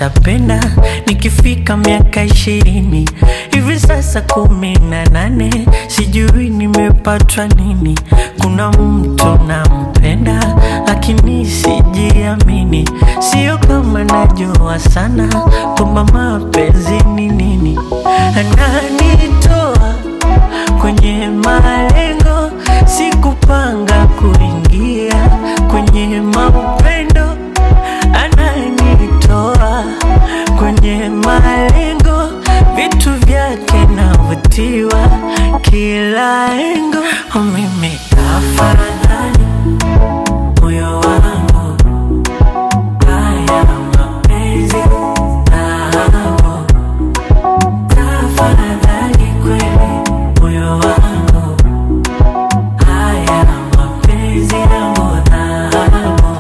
nitapenda nikifika miaka ishirini hivi sasa kumi na nane sijui nimepatwa nini kuna mtu nampenda lakini sijiamini sio kama najua sana kwamba mapenzi ni nini ananitoa kwenye malengo sikupanga kuingia kwenye maupendo ananitoa kwenye malengo vitu vyake navutiwa kila engo mimi afadhali moyo wangu haya mapenzi nao tafadhali kweli moyo wangu haya mapenzi yangu nao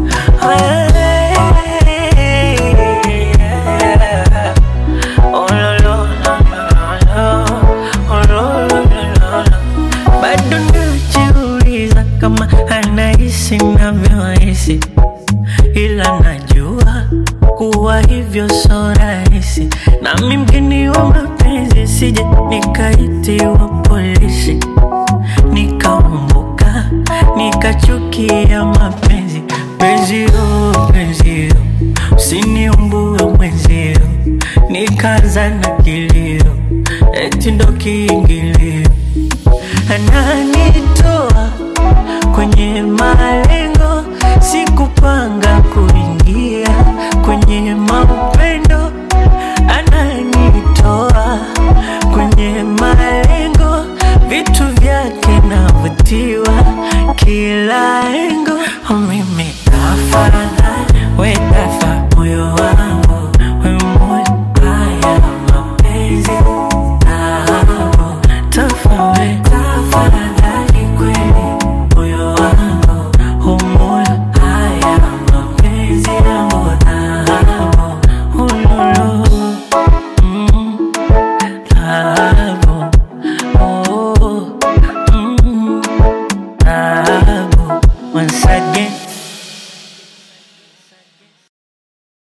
bado najiuliza kama anahisi navyohisi ila najua kuwa hivyo so rahisi nami mgeni wa mapenzi sije nikaitiwa polisi nikaumbuka nikachukia mapenzi penzio penzio usiniumbue mwenzio nikaanza na kilio eti ndo kiingilio ananitoa kwenye mali